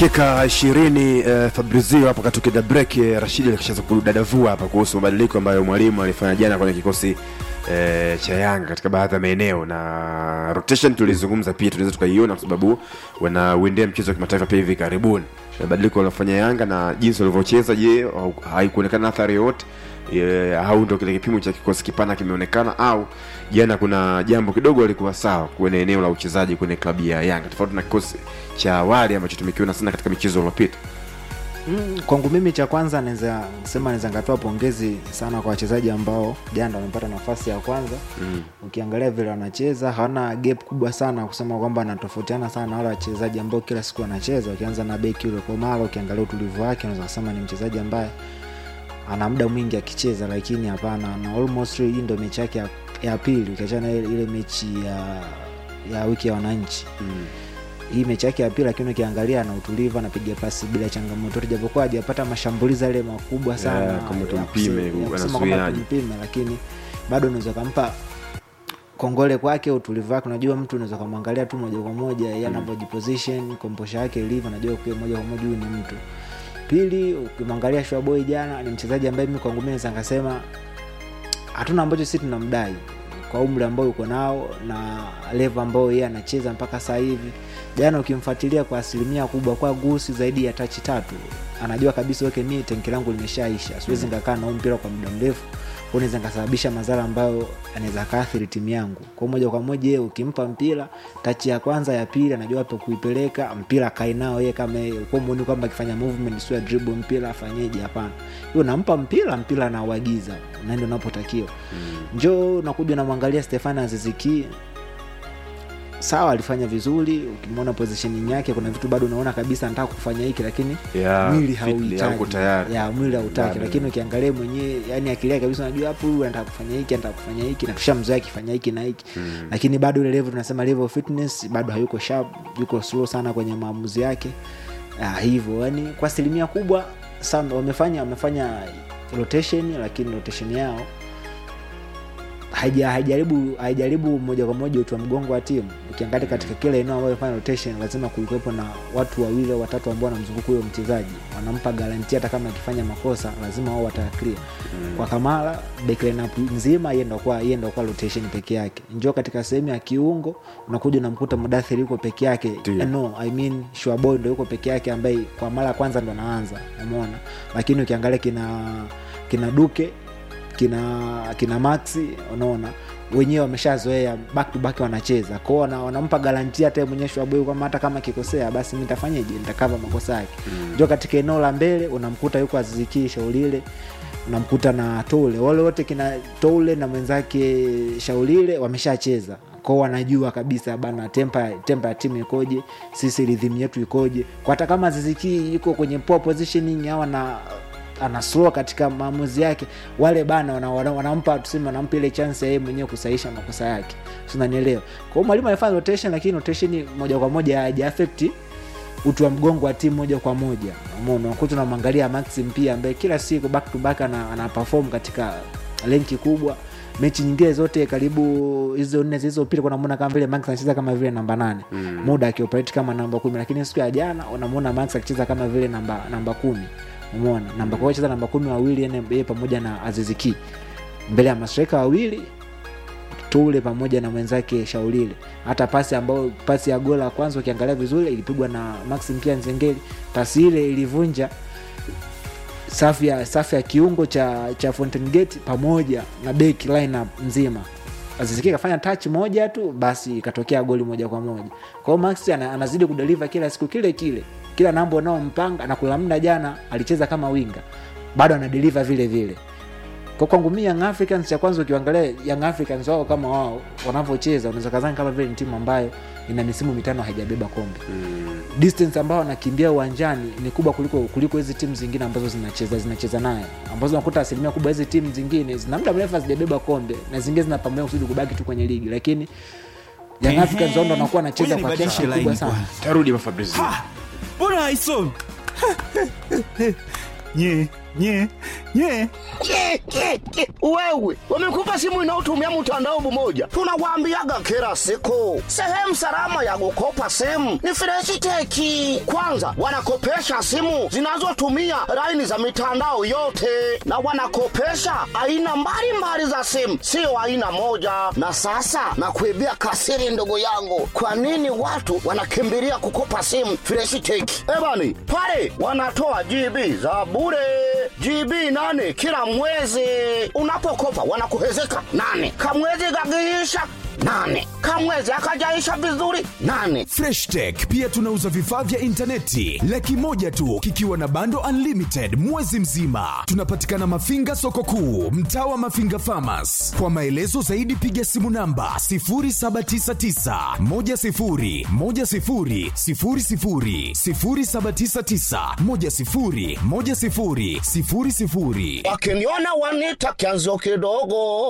dakika ishirini uh, Fabrizio hapo katukiga break eh, Rashidi alikishaanza kudadavua hapa kuhusu mabadiliko ambayo mwalimu alifanya jana kwenye kikosi eh, cha Yanga katika baadhi ya maeneo na rotation tulizungumza pia, tunaweza tukaiona kwa sababu wanauendea mchezo wa kimataifa pia hivi karibuni. Mabadiliko waliofanya Yanga na jinsi walivyocheza, je, hau- haikuonekana athari yoyote Eh, au ndo kile kipimo cha kikosi kipana kimeonekana au jana kuna jambo kidogo alikuwa sawa kwenye eneo la uchezaji kwenye klabu ya Yanga tofauti na kikosi cha awali ambacho tumekiona sana katika michezo iliyopita. Mm, kwangu mimi cha kwanza naweza sema naweza ngatoa pongezi sana kwa wachezaji ambao jana wamepata nafasi ya kwanza Mm. ukiangalia vile wanacheza hawana gap kubwa sana kusema kwamba wanatofautiana sana na wale wachezaji ambao kila siku wanacheza ukianza na beki yule komalo ukiangalia utulivu wake unaweza kusema ni mchezaji ambaye ana muda mwingi akicheza lakini hapana na almost hii ndo mechi yake ya, ya pili ukiachana ile, ile mechi ya ya wiki ya wananchi Mm. hii mechi yake ya pili lakini ukiangalia ana utulivu anapiga pasi bila changamoto yote, japokuwa hajapata mashambulizi yale makubwa sana Yeah, kama ya tumpime, kuse- ya kusema kwamba anasuiaje. tumpime lakini bado unaweza kampa kongole kwake utulivu wake unajua mtu unaweza kamwangalia tu moja kwa moja yeye anavyojiposition komposha yake ilivyo najua kwa moja kwa moja huyu ni mtu pili ukimwangalia Shwaboi jana ni mchezaji ambaye mimi kwangu mimi naweza nikasema hatuna ambacho sisi tunamdai kwa umri ambao yuko nao na levo ambayo yeye anacheza mpaka sasa hivi jana ukimfuatilia kwa asilimia kubwa kwa gusi zaidi ya tachi tatu anajua kabisa weke mii tenki langu limeshaisha siwezi nikakaa na huu mpira kwa muda mrefu kwa naweza nikasababisha madhara ambayo anaweza kaathiri timu yangu kwa moja kwa moja yeye ukimpa mpira tachi ya kwanza ya pili anajua wapi kuipeleka mpira akae nao yeye kama yeye kwa muoni kwamba akifanya movement sio ya dribble mpira afanyeje hapana hiyo nampa mpira mpira anauagiza na ndio unapotakiwa njoo unakuja unamwangalia Stefan Aziziki sawa alifanya vizuri ukimwona positioning yake kuna vitu bado unaona kabisa anataka kufanya hiki lakini Yeah, mwili fitly hauko hauhitaji tayari. ya mwili hautaki Bado. lakini ukiangalia mwenyewe yani akili yake kabisa unajua hapo huyu anataka kufanya hiki anataka kufanya hiki na tushamzoea akifanya hiki na hiki lakini bado ile level tunasema level of fitness bado hayuko sharp yuko slow sana kwenye maamuzi yake ah, hivyo yani kwa asilimia kubwa sana wamefanya wamefanya rotation lakini rotation yao haija- haijaribu haijaribu moja kwa moja uti wa mgongo wa timu ukiangalia katika kila eneo ambayo fanya rotation lazima kulikuwepo na watu wawili au watatu ambao wanamzunguka huyo mchezaji wanampa garanti hata kama akifanya makosa lazima wao wataklia mm. kwa kamara back lineup nzima yeye ndo kwa yeye ndo kwa rotation peke yake njoo katika sehemu ya kiungo unakuja unamkuta mudathiri yuko peke yake Ndio. Eh, no i mean Shuaboy ndo yuko peke yake ambaye kwa mara ya kwanza ndo anaanza umeona lakini ukiangalia kina kina duke kina kina maxi unaona wenyewe wameshazoea back to back wanacheza kwao wana, wanampa garantia hata yeye mwenyewe Shwaboy kwamba hata kama akikosea basi mi nitafanyeje nitakava makosa yake mm. ndio katika eneo la mbele unamkuta yuko azizikii shaulile unamkuta na toule wale wote kina toule na mwenzake shaulile wameshacheza kwao wanajua kabisa bana tempa tempa ya timu ikoje sisi ridhimu yetu ikoje kwa hata kama zizikii yuko kwenye poor positioning au na ana slow katika maamuzi yake wale bana wana- wana- wanampa tuseme wanampa ile chance ya yeye mwenyewe kusahisha makosa yake sinanielewa kwa hiyo mwalimu alifanya rotation lakini rotation moja kwa moja haijaafekti utu wa mgongo wa timu moja kwa moja umeona unakuta unamwangalia maxim pia ambaye kila siku back to back ana, ana perform katika lenki kubwa mechi nyingine zote karibu hizo nne zilizopita unamwona kama vile max anacheza kama vile namba nane mm. muda akioperate kama namba kumi lakini siku ya jana unamwona max akicheza kama vile namba namba kumi umeona namba kwa hiyo cheza namba kumi wawili yani yeye pamoja na aziziki mbele ya mastreka wawili tule pamoja na mwenzake shaulile hata pasi ambayo pasi ya gola ya kwanza ukiangalia vizuri ilipigwa na maxim pia nzengeli pasi ile ilivunja safu ya safu ya kiungo cha cha Fountain Gate pamoja na back lineup nzima Aziziki kafanya touch moja tu basi ikatokea goli moja kwa moja kwa hiyo Max ana, anazidi kudeliver kila siku kile kile kila namba unaompanga na kula muda jana alicheza kama winga bado anadeliver vile vile kwa kwangu mi Young Africans cha kwanza ukiangalia Young Africans wao kama wao wanavyocheza unaweza kazani kama vile ni timu ambayo ina misimu mitano haijabeba kombe distance ambao wanakimbia uwanjani ni kubwa kuliko kuliko hizi timu zingine ambazo zinacheza zinacheza naye ambazo unakuta asilimia kubwa hizi timu zingine zina muda mrefu hazijabeba kombe na zingine zinapambania kusudi kubaki tu kwenye ligi lakini Young Ehe. Africans wao ndo wanakuwa wanacheza Ngoja kwa kiasi nibadilishe kikubwa line sana kwanza. Tarudi Fabrizio. mbona haisomi nye nye nye Ke, ke, ke. wewe wamekupa simu inayotumia mtandao mmoja tunawaambiaga kila siku sehemu salama ya kukopa simu ni freshiteki kwanza wanakopesha simu zinazotumia laini za mitandao yote na wanakopesha aina mbalimbali za simu sio aina moja na sasa nakuibia kasiri ndugu yangu kwa nini watu wanakimbilia kukopa simu freshiteki ebani pale wanatoa gb za bure GB nane kila mwezi. Unapokopa wanakuhezeka nane, kamwezi kakiisha nane, kamwezi akajaisha vizuri nane. freshtech pia tunauza vifaa vya intaneti laki moja tu kikiwa na bando unlimited mwezi mzima tunapatikana mafinga soko kuu mtaa wa mafinga famas kwa maelezo zaidi piga simu namba 799 Wakiniona wanita kianzo kidogo